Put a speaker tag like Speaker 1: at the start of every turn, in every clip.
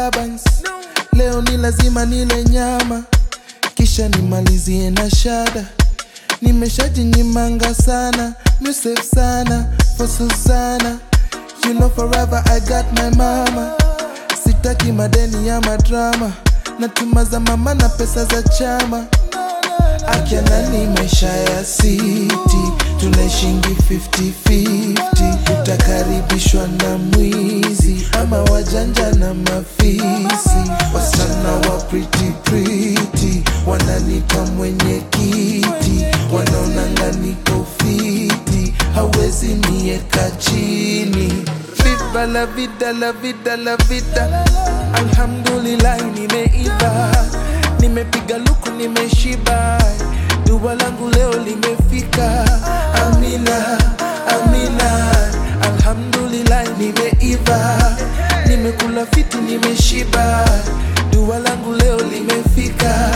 Speaker 1: disturbance leo ni lazima nile nyama kisha nimalizie na shada nimeshajinyimanga sana musef sana for susana you know forever i got my mama sitaki madeni ya madrama natuma za mama na pesa za chama akianani maisha ya siti tunaishingi 50-50 utakaribishwa na mwizi ama wajanja na mafisi wasichana wa pretty pretty wananita mwenye kiti wanaonanga niko fiti hawezi nieka chini Viva la vida la vida la vida alhamdulillah nimeiva nimepiga luku nimeshiba dua langu leo limefika amina amina alhamdulillah nimeiva nimekula fiti nimeshiba dua langu leo limefika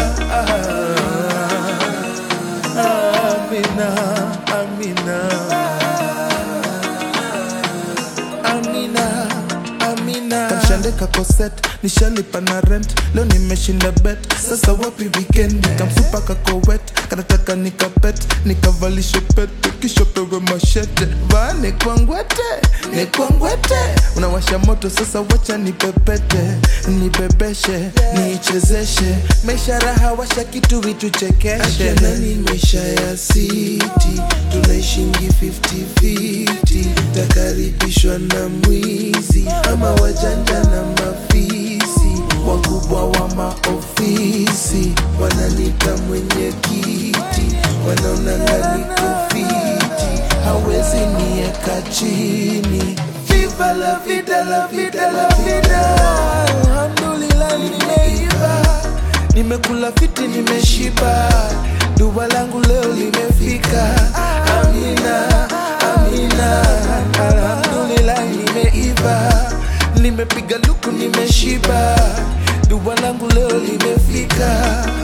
Speaker 1: ah, amina amina amina amina kamshandeka koset nishalipa na rent leo nimeshinda bet sasa wapi weekend kamsupa kakowet kanataka nikapet nikavalishe pete kisha pewe mashete vaa nikwangwete nikwangwete unawasha moto sasa wacha nipepete nibebeshe niichezeshe maisha raha washa kitu vituchekeshe nani maisha ya siti tunaishingi 50-50 takaribishwa na mwizi ama wajanja na mafisi wakubwa wa maofisi wananita mwenye kiti wanaonanga niko fiti hawezi nieka chini Viva la vida, la vida, la vida Alhamdulillah nimeiva Nimekula fiti nimeshiba Dua langu leo limefika Amina, amina Alhamdulillah nimeiva Nimepiga luku nimeshiba Dua langu leo limefika